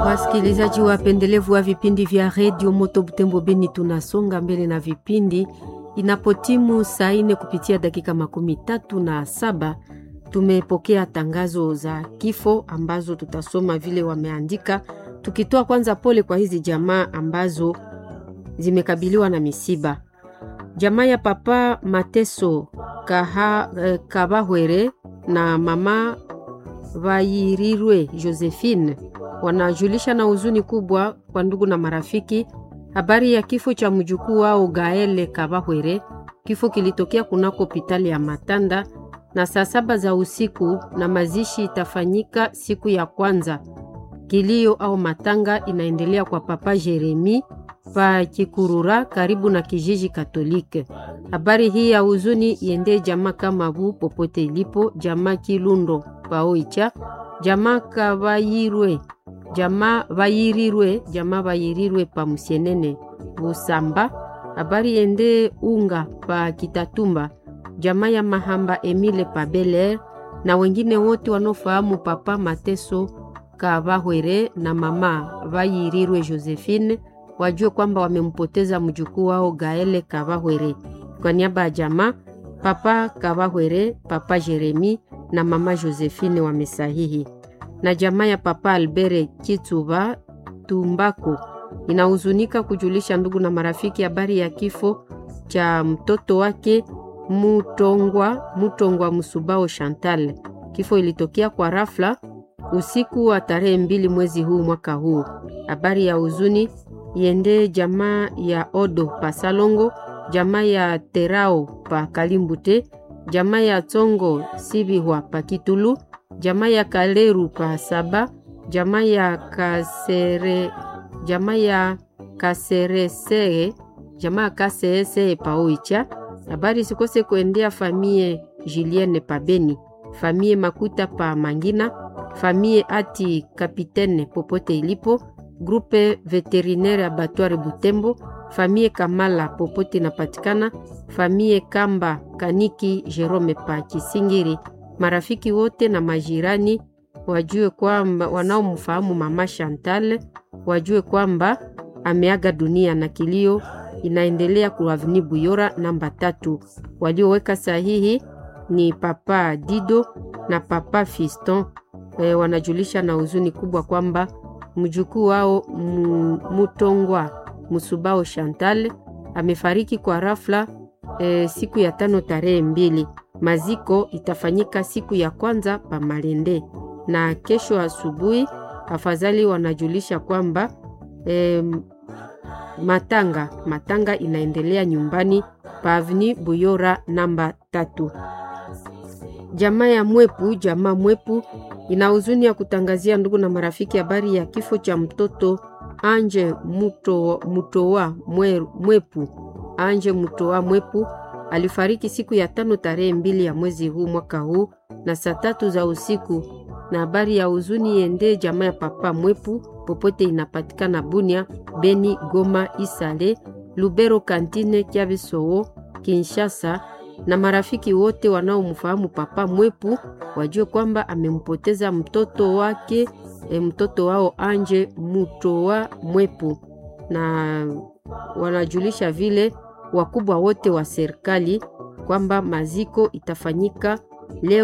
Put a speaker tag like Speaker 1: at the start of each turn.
Speaker 1: Wasikilizaji wapendelevu wa vipindi vya redio Moto Butembo Beni, tunasonga mbele na vipindi. Inapotimu saa ine kupitia dakika makumi tatu na saba tumepokea tangazo za kifo ambazo tutasoma vile wameandika, tukitoa kwanza pole kwa hizi jamaa ambazo zimekabiliwa na misiba. Jamaa ya papa Mateso Kaha, eh, Kabahwere na mama Vayirirwe Josephine wanajulisha na huzuni kubwa kwa ndugu na marafiki habari ya kifo cha mjukuu wao Gaele Kabahwere. Kifo kilitokea kunako hospitali ya Matanda na saa saba za usiku, na mazishi itafanyika siku ya kwanza. Kilio au matanga inaendelea kwa papa Jeremi pa Kikurura karibu na kijiji Katolike. Habari hii ya huzuni iende jamaa kama bu popote ilipo, jamaa Kilundo paoicha, jamaa Kabayirwe, jamaa Bayirirwe, jamaa Bayirirwe pa Musienene Busamba. Habari ende unga pa Kitatumba, jamaa ya Mahamba Emile pa Beler na wengine wote wanaofahamu papa Mateso Kabahwere na mama Bayirirwe Josephine wajue kwamba wamempoteza mjukuu wao Gaele Kabahwere. Kwa niaba ya jamaa papa Kabahwere, papa Jeremi na mama Josephine wamesahihi. Na jamaa ya papa Albere Kituba Tumbako inahuzunika kujulisha ndugu na marafiki habari ya kifo cha mtoto wake Mutongwa Mutongwa Musubao Chantal. Kifo ilitokea kwa rafla usiku wa tarehe mbili mwezi huu mwaka huu. Habari ya huzuni iende jamaa ya Odo pa Salongo, jamaa ya Terao pa Kalimbute, jamaa ya Tsongo Sibihwa pa Kitulu, jamaa ya Kaleru pa Saba, jamaa ya Kasere, jamaa ya Kaseresee, jamaa ya Kaseesee pa Oicha. Habari sikose kuendea famie Julienne pa Beni, famie Makuta pa Mangina, famie Ati Kapitene popote ilipo grupe veterinaire abattoir Butembo, famie Kamala popote inapatikana, famie Kamba Kaniki Jerome pa Kisingiri, marafiki wote na majirani wajue kwamba wanaomfahamu mama Chantal wajue kwamba ameaga dunia na kilio inaendelea kwa Avenue Buyora namba tatu. Walioweka sahihi ni papa Dido na papa Fiston. E, wanajulisha na huzuni kubwa kwamba mjukuu wao Mutongwa Musubao Chantal amefariki kwa rafla e, siku ya tano tarehe mbili. Maziko itafanyika siku ya kwanza pa Malende na kesho asubuhi. Afadhali wanajulisha kwamba e, matanga matanga inaendelea nyumbani pa Avenue Buyora namba tatu. Jamaa ya Mwepu, jamaa Mwepu ina huzuni ya kutangazia ndugu na marafiki habari ya kifo cha mtoto Anje Muto, Mutowa mwe, Mwepu. Anje Mutowa Mwepu alifariki siku ya tano tarehe mbili ya mwezi huu mwaka huu na saa tatu za usiku. Na habari ya huzuni yende jamaa ya papa Mwepu popote inapatikana Bunia, Beni, Goma, Isale, Lubero, Kantine, Kiabisowo, Kinshasa na marafiki wote wanaomfahamu papa Mwepu wajue kwamba amempoteza mtoto wake e, mtoto wao Anje Mutowa Mwepu, na wanajulisha vile wakubwa wote wa serikali kwamba maziko itafanyika leo